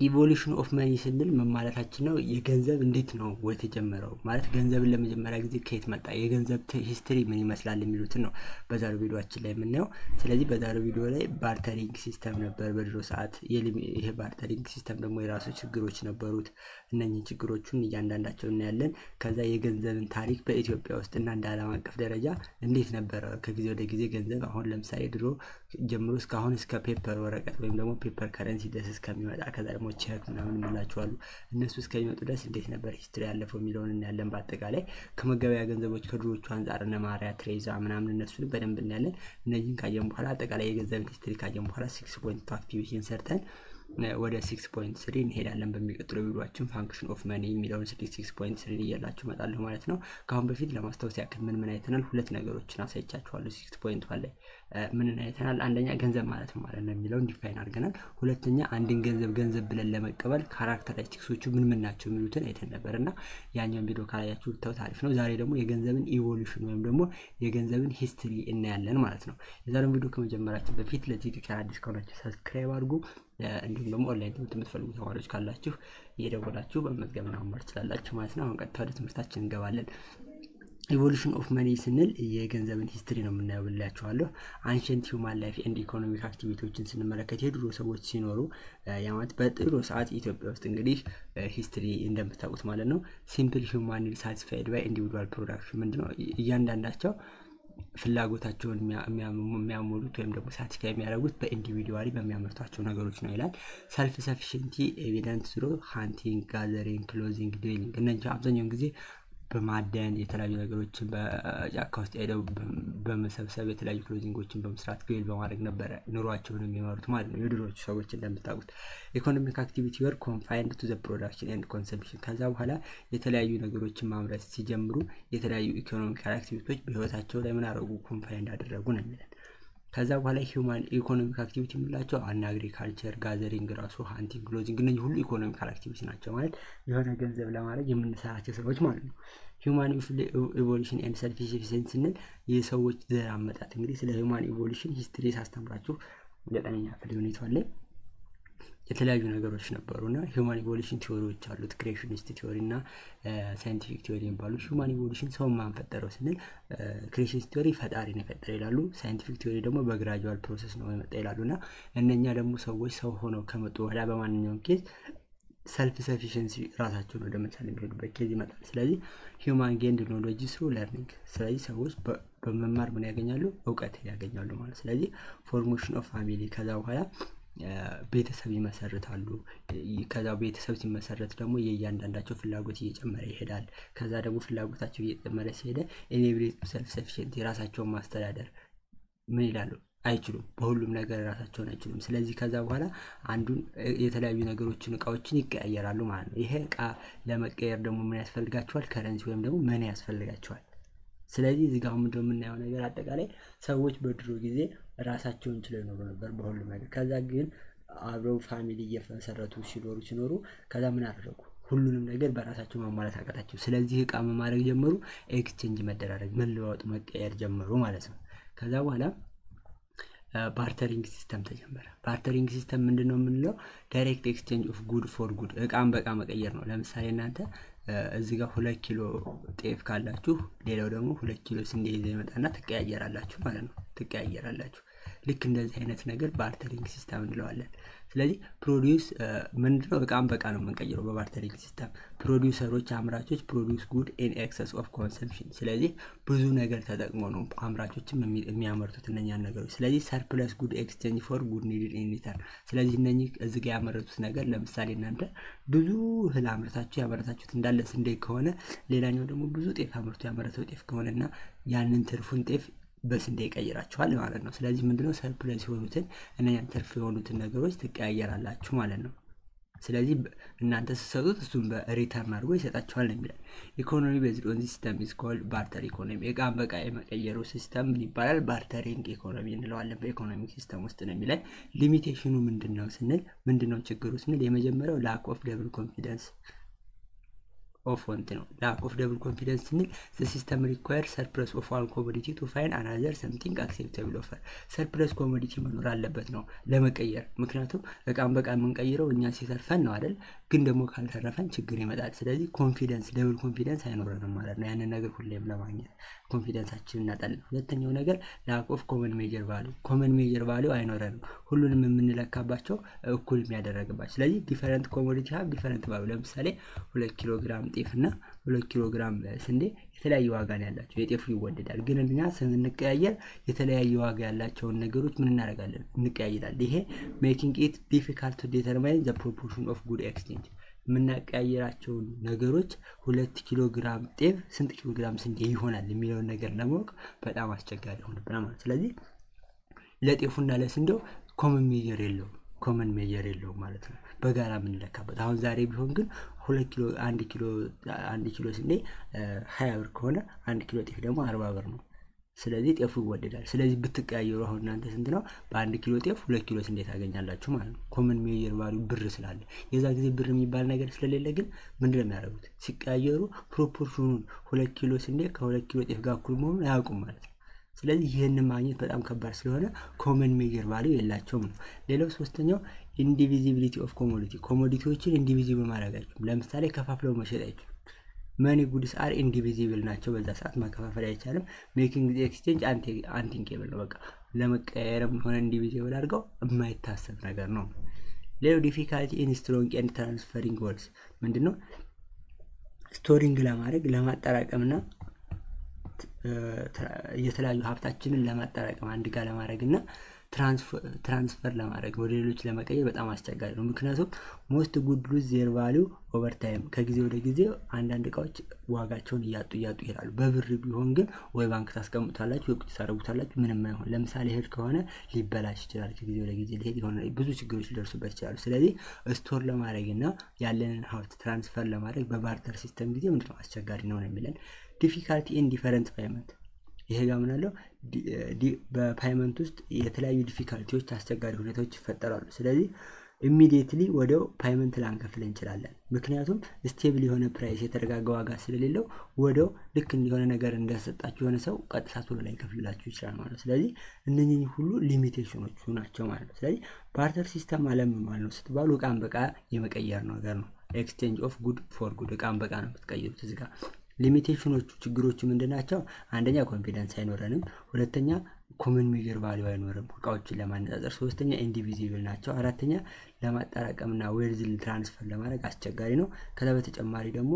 ኢቮሉሽን ኦፍ መኒ ስንል ምን ማለታችን ነው? የገንዘብ እንዴት ነው የተጀመረው? ማለት ገንዘብን ለመጀመሪያ ጊዜ ከየት መጣ? የገንዘብ ሂስትሪ ምን ይመስላል? የሚሉትን ነው በዛሬው ቪዲዮችን ላይ የምናየው። ስለዚህ በዛሬው ቪዲዮ ላይ ባርተሪንግ ሲስተም ነበር በድሮ ሰዓት። ይሄ ባርተሪንግ ሲስተም ደግሞ የራሱ ችግሮች ነበሩት። እነኝህን ችግሮቹን እያንዳንዳቸው እናያለን። ከዛ የገንዘብን ታሪክ በኢትዮጵያ ውስጥ እና እንደ ዓለም አቀፍ ደረጃ እንዴት ነበረ ከጊዜ ወደ ጊዜ ገንዘብ አሁን ለምሳሌ ድሮ ጀምሮ እስካሁን እስከ ፔፐር ወረቀት ወይም ደግሞ ፔፐር ከረንሲ ድረስ እስከሚመጣ ከዛ ደግሞ ቼክ ምናምን እንላቸዋሉ እነሱ እስከሚመጡ ድረስ እንዴት ነበር ሂስትሪ ያለፈው የሚለውን እናያለን። በአጠቃላይ ከመገበያ ገንዘቦች ከድሮቹ አንጻር እነ ማሪያ ትሬዛ ምናምን እነሱን በደንብ እናያለን። እነዚህን ካየን በኋላ አጠቃላይ የገንዘብን ሂስትሪ ካየን በኋላ ሲክስ ፖይንት አክቲቪቲን ሰርተን ወደ ሲክስ ፖይንት ስሪ እንሄዳለን። በሚቀጥለው ቪዲዮችን ፋንክሽን ኦፍ መኒ የሚለውን ሲክስ ፖይንት ስሪ እያላችሁ እመጣለሁ ማለት ነው። ከአሁን በፊት ለማስታወስ ያክል ምን ምን አይተናል? ሁለት ነገሮችን አሳይቻችኋለሁ። ሲክስ ፖይንት ላይ ምንን አይተናል? አንደኛ ገንዘብ ማለት ነው ማለት ነው የሚለውን ዲፋይን አድርገናል። ሁለተኛ አንድን ገንዘብ ገንዘብ ብለን ለመቀበል ካራክተሪስቲክሶቹ ምን ምን ናቸው የሚሉትን አይተን ነበር እና ያኛውን ቪዲዮ ካላያችሁ ብታዩት አሪፍ ነው። ዛሬ ደግሞ የገንዘብን ኢቮሉሽን ወይም ደግሞ የገንዘብን ሂስትሪ እናያለን ማለት ነው። የዛሬውን ቪዲዮ ከመጀመራችን በፊት ለዚህ ቻናል አዲስ ከሆናችሁ ሰብስክራይብ አድርጉ። እንዲሁም ደግሞ ኦንላይን ትምህርት የምትፈልጉ ተማሪዎች ካላችሁ እየደወላችሁ በመዝገብና መማር ትችላላችሁ ማለት ነው። አሁን ቀጥታ ወደ ትምህርታችን እንገባለን። ኢቮሉሽን ኦፍ መኒ ስንል የገንዘብን ሂስትሪ ነው የምናየው ብላችኋለሁ። አንሸንት ሂውማን ላይፍ ኤንድ ኢኮኖሚክ አክቲቪቲዎችን ስንመለከት የድሮ ሰዎች ሲኖሩ ያማት በጥሩ ሰዓት ኢትዮጵያ ውስጥ እንግዲህ ሂስትሪ እንደምታውቁት ማለት ነው። ሲምፕል ሂውማን ኒድ ሳቲስፋይድ ባይ ኢንዲቪዱዋል ፕሮዳክሽን ምንድነው እያንዳንዳቸው ፍላጎታቸውን የሚያሞሉት ወይም ደግሞ ሳቲስፋይ የሚያደርጉት በኢንዲቪዲዋሊ በሚያመርቷቸው ነገሮች ነው ይላል። ሰልፍ ሰፊሽንቲ ኤቪደንት ስሮ ሃንቲንግ፣ ጋዘሪንግ፣ ክሎዚንግ፣ ድዌሊንግ እነዚህ አብዛኛውን ጊዜ በማደን የተለያዩ ነገሮችን በጫካ ውስጥ ሄደው በመሰብሰብ የተለያዩ ክሎዚንጎችን በመስራት ግል በማድረግ ነበረ ኑሯቸውን የሚመሩት ማለት ነው። የድሮቹ ሰዎች እንደምታውቁት ኢኮኖሚክ አክቲቪቲ ወር ኮንፋይንድ ቱ ዘ ፕሮዳክሽን ኤንድ ኮንሰምፕሽን። ከዛ በኋላ የተለያዩ ነገሮችን ማምረት ሲጀምሩ የተለያዩ ኢኮኖሚካል አክቲቪቲዎች በህይወታቸው ላይ ምን አደረጉ? ኮንፋይንድ አደረጉ ነው የሚለን። ከዛ በኋላ ሂውማን ኢኮኖሚክ አክቲቪቲ የምንላቸው አና አግሪካልቸር፣ ጋዘሪንግ፣ ራሱ ሃንቲንግ፣ ክሎዚንግ እነዚህ ሁሉ ኢኮኖሚካል አክቲቪቲ ናቸው። ማለት የሆነ ገንዘብ ለማድረግ የምንሰራቸው ስራዎች ማለት ነው። ሂውማን ኢቮሉሽን ኤንድ ሰልፍ ሰፊሽንሲ ስንል የሰዎች ዘር አመጣጥ። እንግዲህ ስለ ሂውማን ኢቮሉሽን ሂስትሪ ሳስተምራችሁ ዘጠነኛ ክፍል ሁኔታ ላይ የተለያዩ ነገሮች ነበሩ እና ሂውማን ኢቮሉሽን ቲዎሪዎች አሉት። ክሬሽኒስት ቲዎሪ እና ሳይንቲፊክ ቲዎሪ የሚባሉ ሂውማን ኢቮሉሽን ሰውን ማን ፈጠረው ስንል ክሬሽኒስት ቲዎሪ ፈጣሪ ነው የፈጠረ ይላሉ። ሳይንቲፊክ ቲዎሪ ደግሞ በግራጁዋል ፕሮሰስ ነው የመጣ ይላሉ እና እነኛ ደግሞ ሰዎች ሰው ሆነው ከመጡ በኋላ በማንኛውም ኬዝ ሰልፍ ሰፊሽንሲ ራሳቸውን ወደ መቻል የሚሄዱበት ኬዝ ይመጣል። ስለዚህ ሂውማን ጌንድ ኖሎጂ ስሩ ለርኒንግ። ስለዚህ ሰዎች በመማር ምን ያገኛሉ? እውቀት ያገኛሉ ማለት ስለዚህ ፎርሜሽን ኦፍ ፋሚሊ ከዛ በኋላ ቤተሰብ ይመሰርታሉ። ከዛ ቤተሰብ ሲመሰረት ደግሞ የእያንዳንዳቸው ፍላጎት እየጨመረ ይሄዳል። ከዛ ደግሞ ፍላጎታቸው እየጨመረ ሲሄደ ኢኔብሌት ሰልፍ ሰፊሽንት የራሳቸውን ማስተዳደር ምን ይላሉ አይችሉም። በሁሉም ነገር ራሳቸውን አይችሉም። ስለዚህ ከዛ በኋላ አንዱን የተለያዩ ነገሮችን እቃዎችን ይቀያየራሉ ማለት ነው። ይሄ እቃ ለመቀየር ደግሞ ምን ያስፈልጋቸዋል? ከረንሲ ወይም ደግሞ መኒ ያስፈልጋቸዋል። ስለዚህ እዚህ ጋር ምንድነው የምናየው ነገር አጠቃላይ ሰዎች በድሮ ጊዜ ራሳቸውን ችለው ይኖሩ ነበር በሁሉም ነገር። ከዛ ግን አብረው ፋሚሊ እየመሰረቱ ሲኖሩ ሲኖሩ ከዛ ምን አደረጉ? ሁሉንም ነገር በራሳቸው ማሟላት አቃታቸው። ስለዚህ እቃ ማድረግ ጀመሩ። ኤክስቼንጅ መደራረግ፣ መለዋወጥ፣ መቀየር ጀመሩ ማለት ነው። ከዛ በኋላ ባርተሪንግ ሲስተም ተጀመረ። ባርተሪንግ ሲስተም ምንድን ነው የምንለው? ዳይሬክት ኤክስቼንጅ ኦፍ ጉድ ፎር ጉድ፣ እቃን በእቃ መቀየር ነው። ለምሳሌ እናንተ እዚህ ጋር ሁለት ኪሎ ጤፍ ካላችሁ ሌላው ደግሞ ሁለት ኪሎ ስንዴ ይዘ ይመጣና ትቀያየራላችሁ ማለት ነው። ትቀያየራላችሁ። ልክ እንደዚህ አይነት ነገር ባርተሪንግ ሲስተም እንለዋለን። ስለዚህ ፕሮዲውስ ምንድነው? እቃም በቃ ነው የምንቀይረው በባርተሪንግ ሲስተም። ፕሮዲውሰሮች አምራቾች ፕሮዲውስ ጉድ ኢን ኤክሰስ ኦፍ ኮንሰምፕሽን። ስለዚህ ብዙ ነገር ተጠቅሞ ነው አምራቾችም የሚያመርቱት እነኛን ነገሮች። ስለዚህ ሰርፕለስ ጉድ ኤክስቼንጅ ፎር ጉድ ኒድድ ኢን ሪተርን። ስለዚህ እነኚህ እዚህ ጋር ያመረቱት ነገር ለምሳሌ እናንተ ብዙ እህል አምርታችሁ ያመረታችሁት እንዳለ ስንዴ ከሆነ ሌላኛው ደግሞ ብዙ ጤፍ አምርቶ ያመረተው ጤፍ ከሆነ እና ያንን ትርፉን ጤፍ በስንዴ ይቀይራችኋል ማለት ነው። ስለዚህ ምንድነው ሰርፕለስ የሆኑትን እነኛን ትርፍ የሆኑትን ነገሮች ትቀያየራላችሁ ማለት ነው። ስለዚህ እናንተ ስትሰጡት እሱም በሪተርን አድርጎ ይሰጣችኋል ነው የሚላል። ኢኮኖሚ ቤዝድ ኦን ሲስተም ኢዝ ኮልድ ባርተር ኢኮኖሚ። እቃን በቃ የመቀየሩ ሲስተም ምን ይባላል? ባርተሪንግ ኢኮኖሚ እንለዋለን በኢኮኖሚክ ሲስተም ውስጥ ነው የሚለን። ሊሚቴሽኑ ምንድን ነው ስንል ምንድን ነው ችግሩ ስንል የመጀመሪያው ላክ ኦፍ ደብል ኮንፊደንስ ኦፍ ወንት ነው። ላክ ኦፍ ደብል ኮንፊደንስ ስንል ሲስተም ሪኳየር ሰርፕለስ ኦፍ ዋን ኮሞዲቲ ቱ ፋይን አናዘር ሰምቲንግ አክሴፕተብል ኦፈር። ሰርፕለስ ኮሞዲቲ መኖር አለበት ነው ለመቀየር። ምክንያቱም እቃን በቃ የምንቀይረው እኛ ሲተርፈን ነው አይደል? ግን ደግሞ ካልተረፈን ችግር ይመጣል። ስለዚህ ኮንፊደንስ ደብል ኮንፊደንስ አይኖረንም ማለት ነው። ያንን ነገር ሁሌም ለማግኘት ኮንፊደንሳችን እናጣለን። ሁለተኛው ነገር ላክ ኦፍ ኮመን ሜጀር ቫሉ ኮመን ሜጀር ቫሉ አይኖረንም። ሁሉንም የምንለካባቸው እኩል የሚያደረግባቸው ስለዚህ ዲፈረንት ኮሞዲቲ ሀብ ዲፈረንት ቫሉ ለምሳሌ ሁለት ኪሎ ግራም ጤፍ እና ሁለት ኪሎ ግራም ስንዴ የተለያየ ዋጋ ነው ያላቸው። የጤፉ ይወደዳል፣ ግን እኛ ስንቀያየር የተለያየ ዋጋ ያላቸውን ነገሮች ምን እናደርጋለን? እንቀያይራል። ይሄ ሜኪንግ ኢት ዲፊካልት ቱ ዴተርማይን ዘ ፕሮፖርሽን ኦፍ ጉድ ኤክስቼንጅ የምናቀያየራቸውን ነገሮች ሁለት ኪሎ ግራም ጤፍ ስንት ኪሎ ግራም ስንዴ ይሆናል የሚለውን ነገር ለማወቅ በጣም አስቸጋሪ ሆንብናል ማለት ስለዚህ ለጤፉና ለስንዴው ኮመን ሜጀር የለውም ኮመን ሜጀር የለውም ማለት ነው በጋራ የምንለካበት አሁን ዛሬ ቢሆን ግን ሁለት ኪሎ አንድ ኪሎ አንድ ኪሎ ስንዴ ሀያ ብር ከሆነ አንድ ኪሎ ጤፍ ደግሞ አርባ ብር ነው ስለዚህ ጤፉ ይወደዳል ስለዚህ ብትቀያየሩ አሁን እናንተ ስንት ነው በአንድ ኪሎ ጤፍ ሁለት ኪሎ ስንዴ ታገኛላችሁ ማለት ነው ኮመን ሜጀር ቫሉ ብር ስላለ የዛ ጊዜ ብር የሚባል ነገር ስለሌለ ግን ምንድን ነው የሚያደርጉት ሲቀያየሩ ፕሮፖርሽኑን ሁለት ኪሎ ስንዴ ከሁለት ኪሎ ጤፍ ጋር እኩል መሆኑን አያውቁም ማለት ነው ስለዚህ ይህንን ማግኘት በጣም ከባድ ስለሆነ ኮመን ሜጀር ቫሉ የላቸውም ነው ሌላው ሶስተኛው ኢንዲቪዚቢሊቲ ኦፍ ኮሞዲቲ ኮሞዲቲዎችን ኢንዲቪዚብል ማድረግ አይችሉም ለምሳሌ ከፋፍለው መሸጥ አይችሉም መኒ ጉድስ አር ኢንዲቪዚብል ናቸው በዛ ሰዓት መከፋፈል አይቻልም ሜኪንግ ኤክስቼንጅ አንቲንኬብል ነው በቃ ለመቀየርም ሆነ ኢንዲቪዚብል አድርገው የማይታሰብ ነገር ነው ሌላው ዲፊካልቲ ኢን ስትሮንግ ኤንድ ትራንስፈሪንግ ወርስ ምንድነው ስቶሪንግ ለማድረግ ለማጠራቀምና የተለያዩ ሀብታችንን ለማጠራቀም አንድ ጋር ለማድረግ እና ትራንስፈር ለማድረግ ወደ ሌሎች ለመቀየር በጣም አስቸጋሪ ነው ምክንያቱም ሞስት ጉድ ሉዝ ዜር ቫሊው ኦቨር ታይም ከጊዜ ወደ ጊዜ አንዳንድ እቃዎች ዋጋቸውን እያጡ እያጡ ይሄዳሉ በብር ቢሆን ግን ወይ ባንክ ታስቀምጡታላችሁ ወይ ቁጭ ታደረጉታላችሁ ምንም አይሆን ለምሳሌ እህል ከሆነ ሊበላሽ ይችላል ከጊዜ ወደ ጊዜ ሊሄድ የሆነ ብዙ ችግሮች ሊደርሱበት ይችላሉ ስለዚህ ስቶር ለማድረግ እና ያለንን ሀብት ትራንስፈር ለማድረግ በባርተር ሲስተም ጊዜ ምንድነው አስቸጋሪ ነው ነው የሚለን ዲፊካልቲ ኢን ዲፈረንት ፓይመንት ይሄ ጋር ምናለው በፓይመንት ውስጥ የተለያዩ ዲፊካልቲዎች አስቸጋሪ ሁኔታዎች ይፈጠራሉ ስለዚህ ኢሚዲየትሊ ወደው ፓይመንት ላንከፍል እንችላለን ምክንያቱም ስቴብል የሆነ ፕራይስ የተረጋጋ ዋጋ ስለሌለው ወደው ልክ የሆነ ነገር እንደሰጣችሁ የሆነ ሰው ቀጥታ ቶሎ ላይ ከፍልላችሁ ይችላል ማለት ነው ስለዚህ እነኚህ ሁሉ ሊሚቴሽኖቹ ናቸው ማለት ነው ስለዚህ ባርተር ሲስተም አለም ማለት ነው ስትባሉ እቃን በቃ የመቀየር ነገር ነው ኤክስቼንጅ ኦፍ ጉድ ፎር ጉድ እቃን በቃ ነው የምትቀይሩት እዚጋ ሊሚቴሽኖቹ ችግሮቹ ምንድን ናቸው አንደኛ ኮንፊደንስ አይኖረንም ሁለተኛ ኮመን ሜጀር ቫሊዩ አይኖርም እቃዎችን ለማነጻጸር ሶስተኛ ኢንዲቪዚብል ናቸው አራተኛ ለማጠራቀምና ዌርዝል ትራንስፈር ለማድረግ አስቸጋሪ ነው ከዛ በተጨማሪ ደግሞ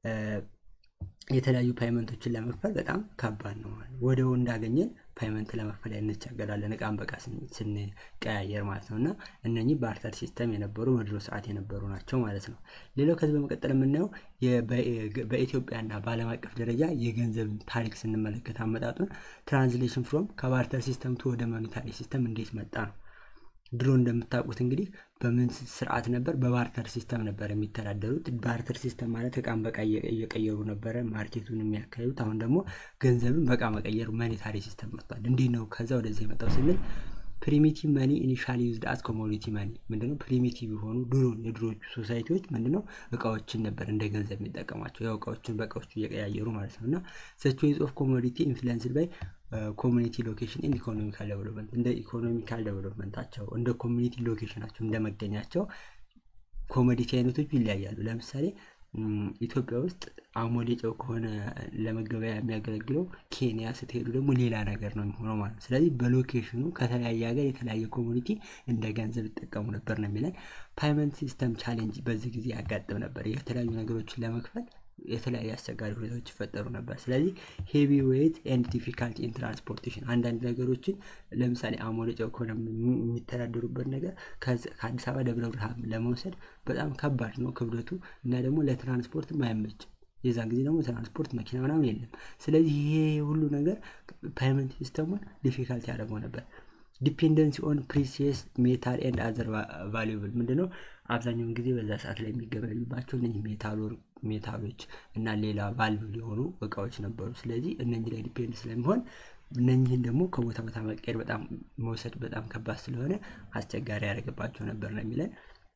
የተለያዩ ፓይመንቶችን ለመክፈል በጣም ከባድ ነው ወደው እንዳገኘን ፓይመንት ለመክፈል እንቸገራለን እቃን በቃ ስንቀያየር ማለት ነው እና እነኚህ ባርተር ሲስተም የነበሩ በድሮ ሰዓት የነበሩ ናቸው ማለት ነው ሌላው ከዚህ በመቀጠል የምናየው በኢትዮጵያና በአለም አቀፍ ደረጃ የገንዘብ ታሪክ ስንመለከት አመጣጡን ትራንስሌሽን ፍሮም ከባርተር ሲስተም ቱ ወደ ሞኔታሪ ሲስተም እንዴት መጣ ነው ድሮ እንደምታውቁት እንግዲህ በምን ስርዓት ነበር በባርተር ሲስተም ነበር የሚተዳደሩት ባርተር ሲስተም ማለት እቃን በቃ እየቀየሩ ነበረ ማርኬቱን የሚያካሂዱት አሁን ደግሞ ገንዘብን በቃ መቀየሩ መኔታሪ ሲስተም መጥቷል እንዲህ ነው ከዛ ወደዚህ የመጣው ስንል ፕሪሚቲቭ መኒ ኢኒሻሊ ዩዝድ አስ ኮሞዲቲ መኒ ምንድነው ፕሪሚቲቭ የሆኑ ድሮ የድሮቹ ሶሳይቲዎች ምንድነው እቃዎችን ነበር እንደ ገንዘብ የሚጠቀማቸው ያው እቃዎችን በእቃዎቹ እየቀያየሩ ማለት ነው እና ሰች ዌይዝ ኦፍ ኮሞዲቲ ኢንፍሉንስድ ባይ ኮሚኒቲ ሎኬሽን ኢን ኢኮኖሚካል ዴቨሎፕመንት እንደ ኢኮኖሚካል ዴቨሎፕመንታቸው እንደ ኮሚኒቲ ሎኬሽናቸው እንደመገኛቸው ኮሞዲቲ አይነቶቹ ይለያያሉ ለምሳሌ ኢትዮጵያ ውስጥ አሞሌ ጨው ከሆነ ለመገበያ የሚያገለግለው ኬንያ ስትሄዱ ደግሞ ሌላ ነገር ነው የሚሆነው ማለት ነው ስለዚህ በሎኬሽኑ ከተለያየ ሀገር የተለያየ ኮሚኒቲ እንደ ገንዘብ ይጠቀሙ ነበር ነው የሚለን ፓይመንት ሲስተም ቻሌንጅ በዚህ ጊዜ ያጋጥም ነበር የተለያዩ ነገሮችን ለመክፈል የተለያዩ አስቸጋሪ ሁኔታዎች ይፈጠሩ ነበር ስለዚህ ሄቪ ዌይት ኤንድ ዲፊካልቲ ኢን ትራንስፖርቴሽን አንዳንድ ነገሮችን ለምሳሌ አሞሌ ጨው ከሆነ የሚተዳደሩበት ነገር ከአዲስ አበባ ደብረ ብርሃን ለመውሰድ በጣም ከባድ ነው ክብደቱ እና ደግሞ ለትራንስፖርትም አይመችም የዛን ጊዜ ደግሞ ትራንስፖርት መኪና ምናምን የለም ስለዚህ ይሄ ሁሉ ነገር ፓይመንት ሲስተሙን ዲፊካልቲ ያደረገው ነበር ዲፔንደንሲ ኦን ፕሪሲየስ ሜታል ኤንድ አዘር ቫሉብል ምንድነው አብዛኛውን ጊዜ በዛ ሰዓት ላይ የሚገበያዩባቸው እነዚህ ሜታሎች እና ሌላ ቫልቭ የሆኑ እቃዎች ነበሩ ስለዚህ እነዚህ ላይ ዲፔንድ ስለሚሆን እነኝህን ደግሞ ከቦታ ቦታ መቀየር በጣም መውሰድ በጣም ከባድ ስለሆነ አስቸጋሪ ያደረገባቸው ነበር ነው የሚለን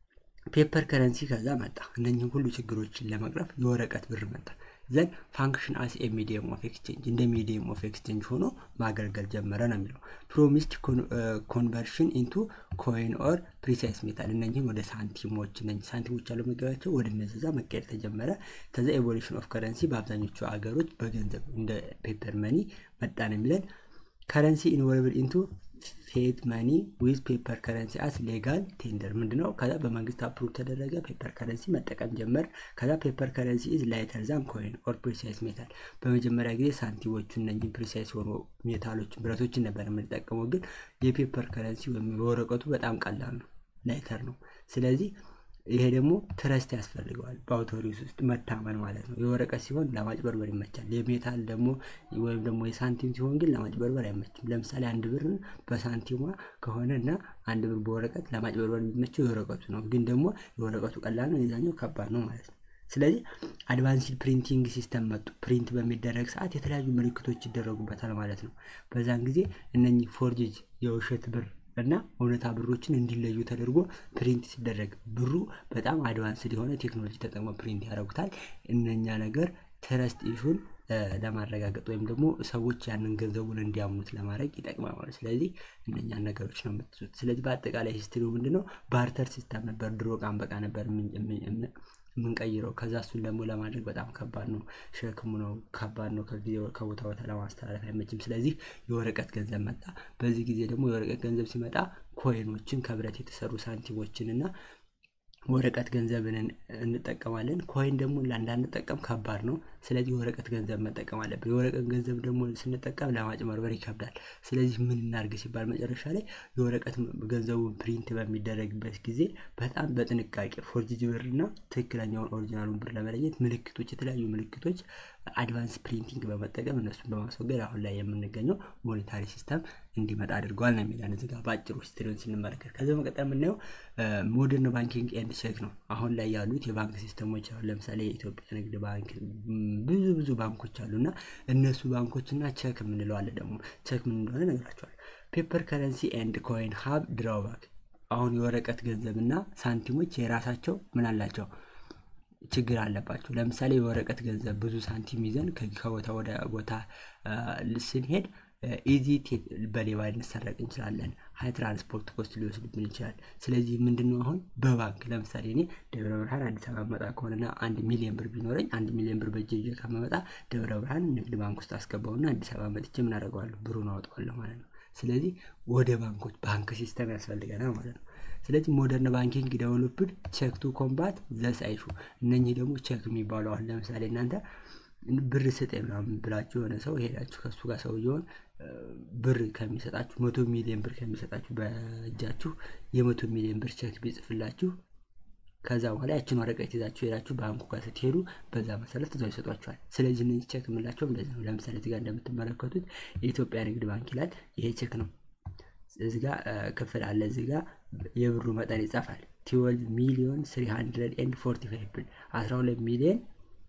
ፔፐር ከረንሲ ከዛ መጣ። እነኝህ ሁሉ ችግሮችን ለመቅረፍ የወረቀት ብር መጣ። ዘን ፋንክሽን አስ ኤ ሚዲየም ኦፍ ኤክስቼንጅ እንደ ሚዲየም ኦፍ ኤክስቼንጅ ሆኖ ማገልገል ጀመረ ነው የሚለው። ፕሮሚስድ ኮንቨርሽን ኢንቱ ኮይን ኦር ፕሪሳይስ ሜታል እነኝህን ወደ ሳንቲሞች እነ ሳንቲሞች ያለው መገባቸው ወደ እነዛ መቀየር ተጀመረ። ከዛ ኤቮሉሽን ኦፍ ከረንሲ በአብዛኞቹ አገሮች በገንዘብ እንደ ፔፐር መኒ መጣ ነው የሚለን። ከረንሲ ኢንቮልቭድ ኢንቱ ፌት መኒ ዊዝ ፔፐር ከረንሲ አስ ሌጋል ቴንደር ምንድነው? ከዛ በመንግስት አፕሩቭ ተደረገ። ፔፐር ከረንሲ መጠቀም ጀመር። ከዛ ፔፐር ከረንሲ ኢዝ ላይተር ዛን ኮይን ኦር ፕሪሳይስ ሜታል። በመጀመሪያ ጊዜ ሳንቲሞቹ እነኝህ ፕሪሳይስ የሆኑ ሜታሎችን ብረቶችን ነበር የምንጠቀመው፣ ግን የፔፐር ከረንሲ ወይም የወረቀቱ በጣም ቀላል ነው፣ ላይተር ነው። ስለዚህ ይሄ ደግሞ ትረስት ያስፈልገዋል። በአውቶሪስ ውስጥ መታመን ማለት ነው። የወረቀት ሲሆን ለማጭበርበር ይመቻል። የሜታል ደግሞ ወይም ደግሞ የሳንቲም ሲሆን ግን ለማጭበርበር አይመችም። ለምሳሌ አንድ ብርን በሳንቲሟ ከሆነ እና አንድ ብር በወረቀት ለማጭበርበር የሚመቸው የወረቀቱ ነው። ግን ደግሞ የወረቀቱ ቀላል ነው፣ የዛኛው ከባድ ነው ማለት ነው። ስለዚህ አድቫንስድ ፕሪንቲንግ ሲስተም መጡ። ፕሪንት በሚደረግ ሰዓት የተለያዩ ምልክቶች ይደረጉበታል ማለት ነው። በዛን ጊዜ እነኚህ ፎርጅጅ የውሸት ብር እና እውነታ ብሮችን እንዲለዩ ተደርጎ ፕሪንት ሲደረግ ብሩ በጣም አድቫንስድ የሆነ ቴክኖሎጂ ተጠቅሞ ፕሪንት ያደርጉታል። እነኛ ነገር ትረስት ኢሹን ለማረጋገጥ ወይም ደግሞ ሰዎች ያንን ገንዘቡን እንዲያምኑት ለማድረግ ይጠቅማል ማለት ስለዚህ እነኛን ነገሮች ነው የምትዙት። ስለዚህ በአጠቃላይ ሂስትሪው ምንድነው? ባርተር ሲስተም ነበር። ድሮ ቃን በቃ ነበር የምንቀይረው። ከዛ እሱን ደግሞ ለማድረግ በጣም ከባድ ነው፣ ሸክሙ ነው፣ ከባድ ነው። ከጊዜ ከቦታ ቦታ ለማስተላለፍ አይመችም። ስለዚህ የወረቀት ገንዘብ መጣ። በዚህ ጊዜ ደግሞ የወረቀት ገንዘብ ሲመጣ ኮይኖችን ከብረት የተሰሩ ሳንቲሞችን እና ወረቀት ገንዘብን እንጠቀማለን። ኮይን ደግሞ እንዳንጠቀም ከባድ ነው። ስለዚህ የወረቀት ገንዘብ መጠቀም አለብን። የወረቀት ገንዘብ ደግሞ ስንጠቀም ለማጭበርበር ይከብዳል። ስለዚህ ምን እናድርግ ሲባል መጨረሻ ላይ የወረቀት ገንዘቡን ፕሪንት በሚደረግበት ጊዜ በጣም በጥንቃቄ ፎርጅድ ብር እና ትክክለኛውን ኦሪጂናሉን ብር ለመለየት ምልክቶች፣ የተለያዩ ምልክቶች አድቫንስ ፕሪንቲንግ በመጠቀም እነሱን በማስወገድ አሁን ላይ የምንገኘው ሞኔታሪ ሲስተም እንዲመጣ አድርገዋል ነው የሚለን እዚህ ጋር በአጭሩ ሂስትሪውን ስንመለከት። ከዚህ በመቀጠል የምናየው ሞደርን ባንኪንግ ኤንድ ቼክ ነው። አሁን ላይ ያሉት የባንክ ሲስተሞች አሁን ለምሳሌ የኢትዮጵያ ንግድ ባንክ፣ ብዙ ብዙ ባንኮች አሉ እና እነሱ ባንኮች እና ቼክ የምንለው አለ። ደግሞ ቼክ ምን እንደሆነ ነግራቸዋል። ፔፐር ከረንሲ ኤንድ ኮይን ሀብ ድራውባክ። አሁን የወረቀት ገንዘብ እና ሳንቲሞች የራሳቸው ምን አላቸው ችግር አለባቸው። ለምሳሌ የወረቀት ገንዘብ ብዙ ሳንቲም ይዘን ከቦታ ወደ ቦታ ስንሄድ ኢዚ በሌባ ልንሰረቅ እንችላለን። ሀይ ትራንስፖርት ኮስት ሊወስድብን ይችላል። ስለዚህ ምንድነው አሁን በባንክ ለምሳሌ እኔ ደብረ ብርሃን አዲስ አበባ መጣ ከሆነና አንድ ሚሊዮን ብር ቢኖረኝ አንድ ሚሊዮን ብር በእጄ ይዤ ከመመጣ ደብረ ብርሃን ንግድ ባንክ ውስጥ አስገባውና አዲስ አበባ መጥቼ ምን አደርገዋለሁ? ብሩን አወጣዋለሁ ማለት ነው። ስለዚህ ወደ ባንኮች ባንክ ሲስተም ያስፈልገናል ማለት ነው። ስለዚህ ሞደርን ባንኪንግ ዴቨሎፕድ ቼክ ቱ ኮምባት ዘስ አይሹ እነኚህ ደግሞ ቼክ የሚባሉ አሁን ለምሳሌ እናንተ ብር ስጠኝ ምናምን ብላችሁ የሆነ ሰው ሄዳችሁ ከሱ ጋር ሰውየውን ብር ከሚሰጣችሁ መቶ ሚሊዮን ብር ከሚሰጣችሁ በእጃችሁ የመቶ ሚሊዮን ብር ቼክ ቢጽፍላችሁ ከዛ በኋላ ያችን ወረቀት ይዛችሁ ሄዳችሁ ባንኩ ጋር ስትሄዱ በዛ መሰረት እዛው ይሰጧችኋል። ስለዚህ እነዚህ ቼክ የምንላቸው እንደዚህ ነው። ለምሳሌ እዚህ ጋር እንደምትመለከቱት የኢትዮጵያ ንግድ ባንክ ይላል። ይሄ ቼክ ነው። እዚህ ጋር ክፍል አለ። እዚህ ጋር የብሩ መጠን ይጻፋል። ትዌልቭ ሚሊዮን ስሪ ሀንድረድ ኤንድ ፎርቲ ፋይቭ ብር አስራ ሁለት ሚሊዮን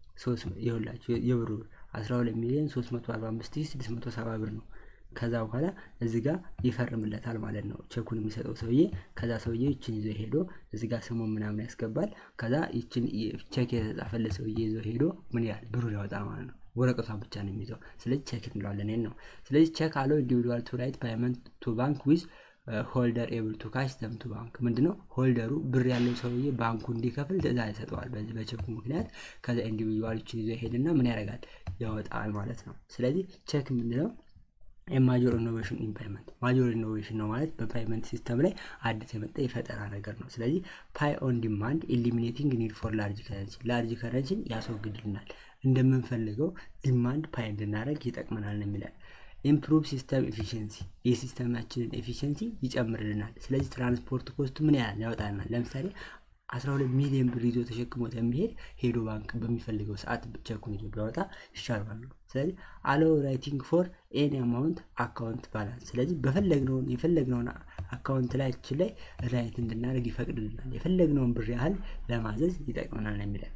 ይኸውላችሁ የብሩ ብር አስራ ሁለት ሚሊዮን ሶስት መቶ አርባ አምስት ሺህ ስድስት መቶ ሰባ ብር ነው። ከዛ በኋላ እዚህ ጋር ይፈርምለታል ማለት ነው ቼኩን የሚሰጠው ሰውዬ። ከዛ ሰውዬ ይችን ይዞ ሄዶ እዚህ ጋር ስሙን ምናምን ያስገባል። ከዛ ይችን ቼክ የተጻፈለት ሰውዬ ይዞ ሄዶ ምን ያህል ብሩን ያወጣል ማለት ነው። ወረቀቷን ብቻ ነው የሚይዘው። ስለዚህ ቼክ እንለዋለን ነው። ስለዚህ ቼክ አለው ኢንዲቪዱዋል ቱ ራይት ፓይመንት ቱ ባንክ ዊዝ ሆልደር ኤብል ቱ ካሽ ዘም ቱ ባንክ ምንድነው? ሆልደሩ ብር ያለው ሰውዬ ባንኩ እንዲከፍል ትዕዛዝ ይሰጠዋል። በዚህ በቼኩ ምክንያት ከዛ ኢንዲቪዱዋሎችን ይዞ ሄድና ምን ያደርጋል? ያወጣል ማለት ነው። ስለዚህ ቼክ ምንድነው? የማጆር ኢኖቬሽን ኢን ፓይመንት ማጆር ኢኖቬሽን ነው ማለት በፓይመንት ሲስተም ላይ አዲስ የመጣ የፈጠራ ነገር ነው። ስለዚህ ፓይ ኦን ዲማንድ ኢሊሚኔቲንግ ኒድ ፎር ላርጅ ከረንሲ ላርጅ ከረንሲን ያስወግድልናል። እንደምንፈልገው ዲማንድ ፓይ እንድናደረግ ይጠቅመናል ነው የሚለን። ኢምፕሩቭ ሲስተም ኤፊሽንሲ የሲስተማችንን ኤፊሽንሲ ይጨምርልናል። ስለዚህ ትራንስፖርት ኮስቱ ምን ያህል ያወጣልናል? ለምሳሌ 12 ሚሊዮን ብር ይዞ ተሸክሞት የሚሄድ ሄዶ ባንክ በሚፈልገው ሰዓት ቼኩን ይዞ ቢያወጣ ይሻላል። ስለዚህ አለው ራይቲንግ ፎር ኤኒ አማውንት አካውንት ባላንስ። ስለዚህ በፈለግነውን የፈለግነውን አካውንት ላያችን ላይ ራይት እንድናደርግ ይፈቅድልናል። የፈለግነውን ብር ያህል ለማዘዝ ይጠቅመናል ነው የሚለን።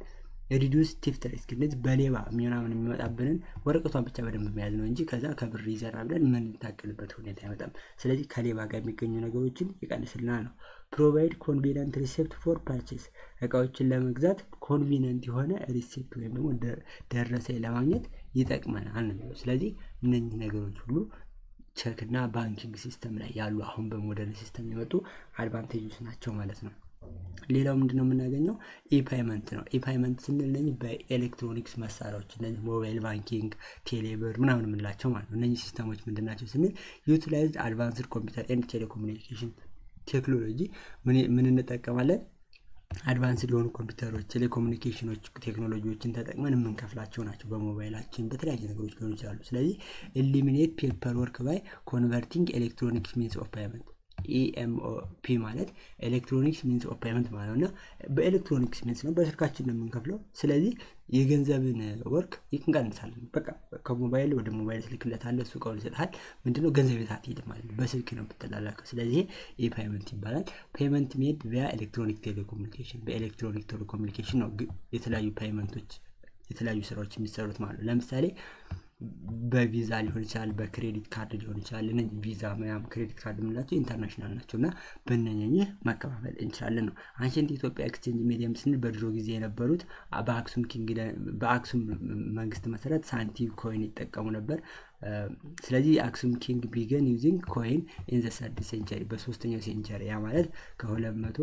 ሪዲዩስ ቲፍት ሪስክ እንደዚህ በሌባ ምናምን የሚመጣብንን ወረቀቷን ብቻ በደንብ መያዝ ነው እንጂ ከዛ ከብር ይዘና ብለን የምንታገልበት ሁኔታ አይመጣም። ስለዚህ ከሌባ ጋር የሚገኙ ነገሮችን ይቀንስልናል ነው። ፕሮቫይድ ኮንቪነንት ሪሴፕት ፎር ፐርቼስ እቃዎችን ለመግዛት ኮንቪነንት የሆነ ሪሴፕት ወይም ደግሞ ደረሰኝ ለማግኘት ይጠቅመናል ነው የሚለው። ስለዚህ እነኚህ ነገሮች ሁሉ ቼክ እና ባንኪንግ ሲስተም ላይ ያሉ አሁን በሞደርን ሲስተም የመጡ አድቫንቴጆች ናቸው ማለት ነው። ሌላው ምንድን ነው የምናገኘው? ኢፓይመንት ነው። ኢፓይመንት ስንል እነዚህ በኤሌክትሮኒክስ መሳሪያዎች እነዚህ ሞባይል ባንኪንግ፣ ቴሌብር ምናምን የምንላቸው ማለት ነው። እነዚህ ሲስተሞች ምንድን ናቸው ስንል ዩቲላይዝድ አድቫንስድ ኮምፒውተር ኤንድ ቴሌኮሙኒኬሽን ቴክኖሎጂ ምን እንጠቀማለን? አድቫንስድ የሆኑ ኮምፒውተሮች፣ ቴሌኮሙኒኬሽኖች ቴክኖሎጂዎችን ተጠቅመን የምንከፍላቸው ናቸው። በሞባይላችን በተለያየ ነገሮች ሊሆኑ ይችላሉ። ስለዚህ ኤሊሚኔት ፔፐር ወርክ ባይ ኮንቨርቲንግ ኤሌክትሮኒክስ ሚንስ ኦፍ ፔመንት ኢኤምኦፒ ማለት ኤሌክትሮኒክስ ሚንስ ኦፍ ፔመንት ማለት ነው እና በኤሌክትሮኒክስ ሚንስ ነው በስልካችን ነው የምንከፍለው። ስለዚህ የገንዘብን ወርክ እንቀንሳለን። በቃ ከሞባይል ወደ ሞባይል ትልክለታለህ፣ እሱ እቃውን ይሰጥሃል። ምንድነው ገንዘብ የት አትሄድም ማለት ነው፣ በስልክ ነው የምትላላከው። ስለዚህ ይህ ፔመንት ይባላል። ፔመንት ሜድ ቪያ ኤሌክትሮኒክ ቴሌኮሙኒኬሽን፣ በኤሌክትሮኒክ ቴሌኮሙኒኬሽን ነው የተለያዩ ፔመንቶች የተለያዩ ስራዎች የሚሰሩት ማለት ነው። ለምሳሌ በቪዛ ሊሆን ይችላል፣ በክሬዲት ካርድ ሊሆን ይችላል። እነ ቪዛ ምናምን ክሬዲት ካርድ የምንላቸው ኢንተርናሽናል ናቸው እና በእነኝህ መከፋፈል እንችላለን ነው። አንሸንት ኢትዮጵያ ኤክስቼንጅ ሚዲየም ስንል በድሮ ጊዜ የነበሩት በአክሱም በአክሱም መንግስት መሰረት ሳንቲም ኮይን ይጠቀሙ ነበር። ስለዚህ አክሱም ኪንግ ቢገን ዩዚንግ ኮይን ኢን ዘ ሰርድ ሴንቸሪ በሶስተኛው ሴንቸሪ ያ ማለት ከሁለት መቶ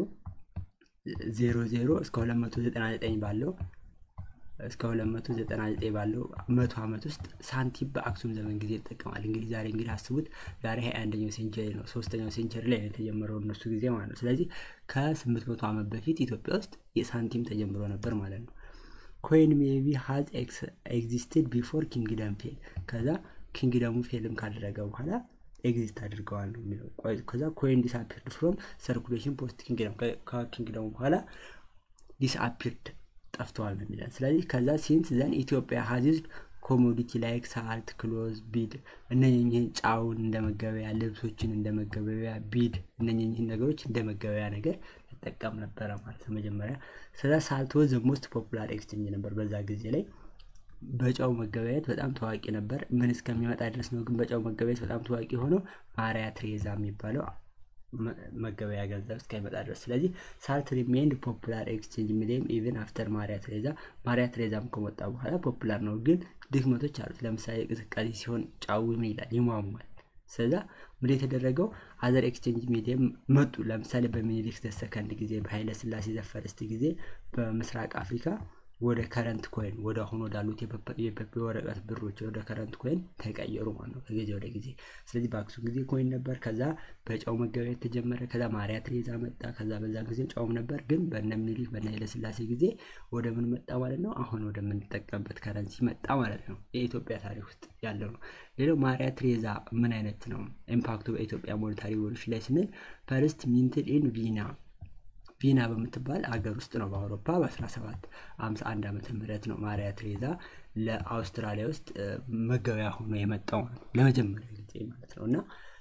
ዜሮ ዜሮ እስከ ሁለት መቶ ዘጠና ዘጠኝ ባለው እስከ 299 ባለው መቶ ዓመት ውስጥ ሳንቲም በአክሱም ዘመን ጊዜ ይጠቀማል። እንግዲህ ዛሬ እንግዲህ አስቡት ዛሬ ሀያ አንደኛው ሴንቸሪ ነው። ሶስተኛው ሴንቸሪ ላይ ነው የተጀመረው እነሱ ጊዜ ማለት ነው። ስለዚህ ከስምንት መቶ ዓመት በፊት ኢትዮጵያ ውስጥ የሳንቲም ተጀምሮ ነበር ማለት ነው። ኮይን ሜቢ ሀዝ ኤግዚስትድ ቢፎር ኪንግደም ፌል ከዛ ኪንግደሙ ፌልም ካደረገ በኋላ ኤግዚስት አድርገዋል ነው የሚለው። ከዛ ኮይን ዲስአፒርድ ፍሮም ሰርኩሌሽን ፖስት ኪንግደም ከኪንግደሙ በኋላ ዲስአፒርድ ጠፍተዋል ነው የሚለን። ስለዚህ ከዛ ሲንስ ዘን ኢትዮጵያ ሀዚዝድ ኮሞዲቲ ላይክ ሳልት፣ ክሎዝ፣ ቢድ እነኝህን ጫውን እንደ መገበያ፣ ልብሶችን እንደ መገበያ፣ ቢድ እነኝህን ነገሮች እንደ መገበያ ነገር ተጠቀም ነበረ ማለት ነው መጀመሪያ። ስለ ሳልት ወዝ ሞስት ፖፑላር ኤክስቼንጅ ነበር በዛ ጊዜ ላይ በጨው መገበያየት በጣም ታዋቂ ነበር። ምን እስከሚመጣ ድረስ ነው ግን በጨው መገበያየት በጣም ታዋቂ የሆነው ማሪያ ትሬዛ የሚባለው መገበያ ገንዘብ እስከሚመጣ ድረስ። ስለዚህ ሳልት ሪሜንድ ፖፑላር ኤክስቼንጅ ሚዲየም ኢቨን አፍተር ማሪያ ትሬዛ። ማሪያ ትሬዛም ከመጣ በኋላ ፖፑላር ነው፣ ግን ድክመቶች አሉት። ለምሳሌ ቅዝቃዜ ሲሆን ጫው ምን ይላል ይሟሟል። ስለዛ ምድ የተደረገው አዘር ኤክስቼንጅ ሚዲየም መጡ። ለምሳሌ በሚኒሊክ ዘሰከንድ ጊዜ፣ በኃይለ ስላሴ ዘፈርስት ጊዜ በምስራቅ አፍሪካ ወደ ከረንት ኮይን ወደ አሁን ወዳሉት የወረቀት ብሮች ወደ ከረንት ኮይን ተቀየሩ ማለት ነው ከጊዜ ወደ ጊዜ። ስለዚህ በአክሱም ጊዜ ኮይን ነበር፣ ከዛ በጨው መገበያየት ተጀመረ፣ ከዛ ማሪያ ትሬዛ መጣ፣ ከዛ በዛ ጊዜ ጨውም ነበር። ግን በነ ሚኒሊክ በነ ኃይለስላሴ ጊዜ ወደ ምን መጣ ማለት ነው? አሁን ወደምንጠቀምበት ከረንሲ መጣ ማለት ነው። የኢትዮጵያ ታሪክ ውስጥ ያለው ነው። ሌላው ማሪያ ትሬዛ ምን አይነት ነው ኢምፓክቱ በኢትዮጵያ ሞኔታሪ ሪቮሉሽን ላይ ስንል ፈርስት ሚንትድ ኢን ቪና ቪና በምትባል አገር ውስጥ ነው በአውሮፓ በ1751 ዓመተ ምህረት ነው ማሪያ ትሬዛ ለአውስትራሊያ ውስጥ መገበያ ሆኖ የመጣው ለመጀመሪያ ጊዜ ማለት ነው እና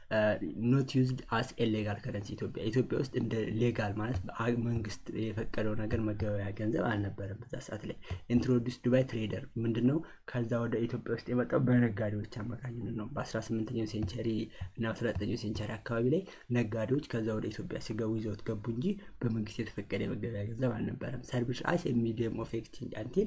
ኖት ዩዝድ አስ ሌጋል ከረንሲ ኢትዮጵያ ኢትዮጵያ ውስጥ እንደ ሌጋል ማለት መንግስት የፈቀደው ነገር መገበያ ገንዘብ አልነበረም በዛ ሰዓት ላይ ኢንትሮዲውስድ ባይ ትሬደር ምንድን ነው ከዛ ወደ ኢትዮጵያ ውስጥ የመጣው በነጋዴዎች አማካኝነት ነው በ18ኛው ሴንቸሪ እና 19ኛው ሴንቸሪ አካባቢ ላይ ነጋዴዎች ከዛ ወደ ኢትዮጵያ ሲገቡ ይዘውት ገቡ እንጂ በመንግስት የተፈቀደ የመገበያ ገንዘብ አልነበረም ሰርቪስ አስ ሚዲየም ኦፍ ኤክስቼንጅ አንቲል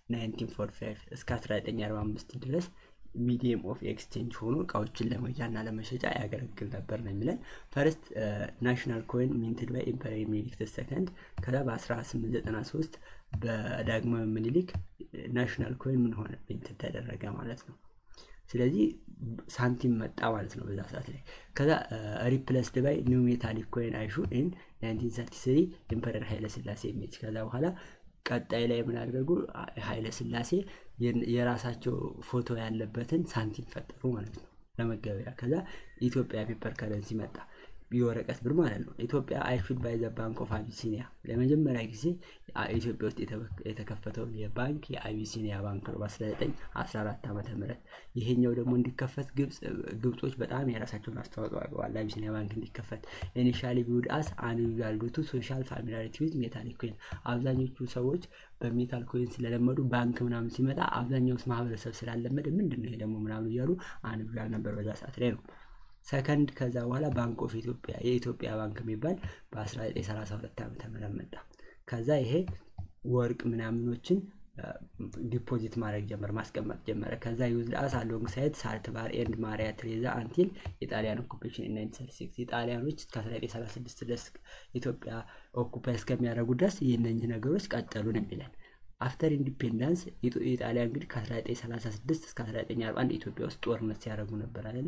1945 እስከ 1945 ድረስ ሚዲየም ኦፍ ኤክስቼንጅ ሆኖ እቃዎችን ለመግዣና ለመሸጫ ያገለግል ነበር ነው የሚለን። ፈርስት ናሽናል ኮይን ሚንትድ ባይ ኢምፐሪየር ሚኒሊክ ሰከንድ ከዛ በ1893 በዳግማዊ ምኒልክ ናሽናል ኮይን ምን ሆነ ሚንትድ ተደረገ ማለት ነው። ስለዚህ ሳንቲም መጣ ማለት ነው በዛ ሰዓት ላይ። ከዛ ሪፕለስድ ባይ ኒው ሜታሊክ ኮይን አይሹ ኢን 1933 ኢምፐረር ኃይለ ስላሴ ኢሜጅ ከዛ በኋላ ቀጣይ ላይ ምን አደረጉ? ኃይለ ስላሴ የራሳቸው ፎቶ ያለበትን ሳንቲም ፈጠሩ ማለት ነው ለመገበያ። ከዛ ኢትዮጵያ ፔፐር ከረንሲ መጣ። የወረቀት ብር ማለት ነው። ኢትዮጵያ አይሹድ ባይ ዘ ባንክ ኦፍ አቢሲኒያ ለመጀመሪያ ጊዜ ኢትዮጵያ ውስጥ የተከፈተው የባንክ የአቢሲኒያ ባንክ ነው በ1914 ዓመተ ምህረት ይሄኛው ደግሞ እንዲከፈት ግብጾች በጣም የራሳቸውን አስተዋጽኦ አድርገዋል። አቢሲኒያ ባንክ እንዲከፈት ኢኒሻሊ ቢውድ አስ አንዩዛል ዱ ቱ ሶሻል ፋሚሊያሪቲ ዊዝ ሜታሊክ ኮይን አብዛኞቹ ሰዎች በሜታል ኮይን ስለለመዱ ባንክ ምናምን ሲመጣ አብዛኛው ማህበረሰብ ስላለመደ ምንድን ነው ይሄ ደግሞ ምናምን እያሉ አንዩዛል ነበር በዛ ሰዓት ላይ ነው። ሰከንድ ከዛ በኋላ ባንክ ኦፍ ኢትዮጵያ የኢትዮጵያ ባንክ የሚባል በ1932 ዓመተ ምህረት መጣ። ከዛ ይሄ ወርቅ ምናምኖችን ዲፖዚት ማድረግ ጀመረ፣ ማስቀመጥ ጀመረ። ከዛ ዩዝድ አስ አሎንግ ሳይድ ሳልት ባር ኤንድ ማሪያ ትሬዛ አንቲል የጣሊያን ኦኩፔሽን ኢን 1936 የጣሊያኖች ከ1936 ድረስ ኢትዮጵያ ኦኩፓይ እስከሚያደርጉ ድረስ የእነኝህ ነገሮች ቀጠሉ ነው የሚለን። አፍተር ኢንዲፔንዳንስ የጣሊያ እንግዲህ ከ1936 እስከ 1941 ኢትዮጵያ ውስጥ ጦርነት ሲያደርጉ ነበር አይደለ?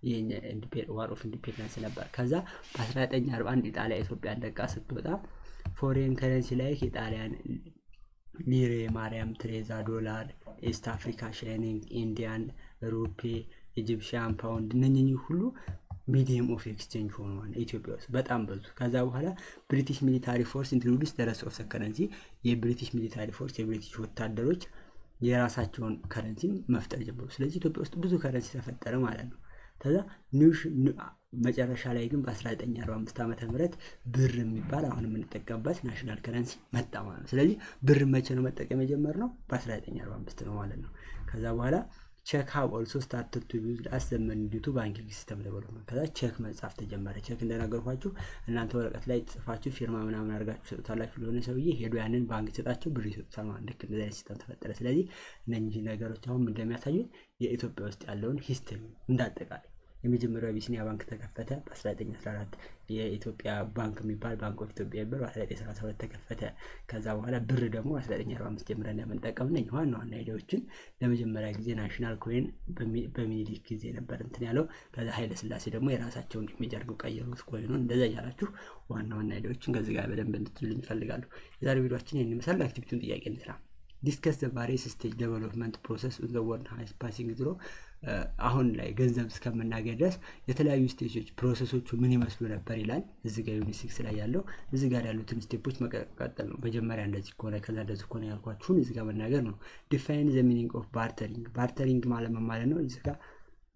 ዋር ኦፍ ኢንዲፔንዳንስ ነበር። ከዛ በ1941 ኢጣሊያ ኢትዮጵያን ለቃ ስትወጣ ፎሬን ከረንሲ ላይ የጣሊያን ሊሬ፣ ማርያም ትሬዛ፣ ዶላር፣ ኤስት አፍሪካ ሻይኒንግ፣ ኢንዲያን ሩፔ፣ ኢጂፕሽያን ፓውንድ እነኝህ ሁሉ ሚዲየም ኦፍ ኤክስቼንጅ ሆነዋል ኢትዮጵያ ውስጥ በጣም በዙ። ከዛ በኋላ ብሪቲሽ ሚሊታሪ ፎርስ ኢንትሮዲስ ደረስ ኦፍ ከረንሲ የብሪቲሽ ሚሊታሪ ፎርስ የብሪቲሽ ወታደሮች የራሳቸውን ከረንሲ መፍጠር ጀመሩ። ስለዚህ ኢትዮጵያ ውስጥ ብዙ ከረንሲ ተፈጠረ ማለት ነው። ከዛ መጨረሻ ላይ ግን በ1945 ዓመተ ምህረት ብር የሚባል አሁን የምንጠቀምበት ናሽናል ከረንሲ መጣ ማለት ነው። ስለዚህ ብር መቼ ነው መጠቀም የጀመርነው? በ1945 ነው ማለት ነው። ከዛ በኋላ ቼክ ሀብ ኦልሶ ስታርትድ ቱ ዩዝ አስ ዘ መኒ ዲው ቱ ባንኪንግ ሲስተም ዴቨሎፕመንት። ከዛ ቼክ መጻፍ ተጀመረ። ቼክ እንደነገርኳችሁ እናንተ ወረቀት ላይ ጽፋችሁ ፊርማ ምናምን አድርጋችሁ ሰጡታላችሁ ለሆነ ሰውዬ ሄዶ ያንን ባንክ ይሰጣችሁ ብር ይሰጡታል ማለት ልክ እንደዚህ አይነት ሲስተም ተፈጠረ። ስለዚህ እነኚህ ነገሮች አሁን እንደሚያሳዩን የኢትዮጵያ ውስጥ ያለውን ሂስትሪ እንዳጠቃላይ የመጀመሪያው አቢሲኒያ ባንክ ተከፈተ በ1914 የኢትዮጵያ ባንክ የሚባል ባንክ ኦፍ ኢትዮጵያ የሚባል በ1932 ተከፈተ። ከዛ በኋላ ብር ደግሞ በ1945 ጀምረን እንደምንጠቀም ነኝ ዋና ዋና አይዲያዎችን ለመጀመሪያ ጊዜ ናሽናል ኮይን በሚኒሊክ ጊዜ ነበር እንትን ያለው። ከዛ ኃይለ ስላሴ ደግሞ የራሳቸውን ኢሜጅ አድርገው ቀየሩት ኮይኑን። እንደዛ እያላችሁ ዋና ዋና አይዲያዎችን ከዚህ ጋር በደንብ እንድትሉኝ ይፈልጋሉ። የዛሬ ቪዲዮችን ይህን ይመስላል። አክቲቪቲውን ጥያቄ እንስራ። ዲስከስ ዘ ቫሪየስ ስቴጅ ዴቨሎፕመንት ፕሮሰስ ዘ ወርልድ ሃይስ ፓሲንግ ትሮ አሁን ላይ ገንዘብ እስከምናገኝ ድረስ የተለያዩ ስቴጆች ፕሮሰሶቹ ምን ይመስሉ ነበር ይላል። እዚ ጋር ዩኒት ሲክስ ላይ ያለው እዚ ጋር ያሉትን ስቴፖች መቀጠል ነው። መጀመሪያ እንደዚህ ከሆነ ከዛ እንደዚህ ከሆነ ያልኳችሁን እዚ ጋር መናገር ነው። ዲፋይን ዘ ሚኒንግ ኦፍ ባርተሪንግ ባርተሪንግ ማለት ምን ማለት ነው? እዚ ጋር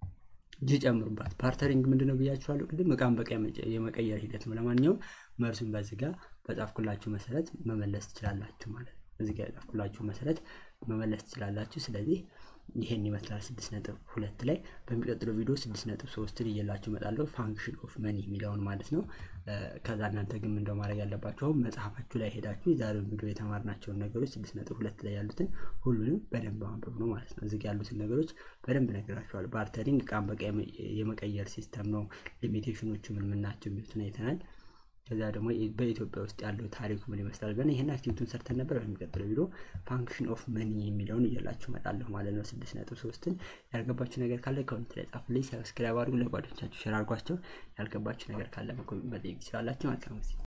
ጅ ጨምሩባት። ባርተሪንግ ምንድነው ብያችኋለሁ ቅድም፣ እቃን በቃ የመቀየር ሂደት ነው። ለማንኛውም መልሱን በዚህ ጋር በጻፍኩላችሁ መሰረት መመለስ ትችላላችሁ ማለት ነው። እዚህ ጋር የጻፍኩላችሁ መሰረት መመለስ ትችላላችሁ። ስለዚህ ይሄን ይመስላል ስድስት ነጥብ ሁለት ላይ በሚቀጥለው ቪዲዮ ስድስት ነጥብ ሶስትን እየላችሁ እመጣለሁ ፋንክሽን ኦፍ መኒ የሚለውን ማለት ነው። ከዛ እናንተ ግን እንደው ማድረግ ያለባችሁ መጽሐፋችሁ ላይ ሄዳችሁ የዛሬውን ቪዲዮ የተማርናቸውን ነገሮች ስድስት ነጥብ ሁለት ላይ ያሉትን ሁሉንም በደንብ ማንበብ ነው ማለት ነው። እዚህ ያሉትን ነገሮች በደንብ ነግራችኋል። ባርተሪንግ እቃን በቃ የመቀየር ሲስተም ነው። ሊሚቴሽኖቹ ምን ምን ናቸው የሚሉትን አይተናል። ከዛ ደግሞ በኢትዮጵያ ውስጥ ያለው ታሪኩ ምን ይመስላል ብለን ይህን አክቲቪቲውን ሰርተን ነበር። በሚቀጥለው ቪዲዮ ፋንክሽን ኦፍ መኒ የሚለውን እያላችሁ እመጣለሁ ማለት ነው። ስድስት ነጥብ ሶስትን ያልገባችሁ ነገር ካለ ኮሜንት ላይ ጻፉልኝ። ሰብስክራይብ አድርጉ፣ ለጓደኞቻችሁ ሸር አድርጓቸው። ያልገባችሁ ነገር ካለ መጠየቅ ትችላላችሁ። መልካም ጊዜ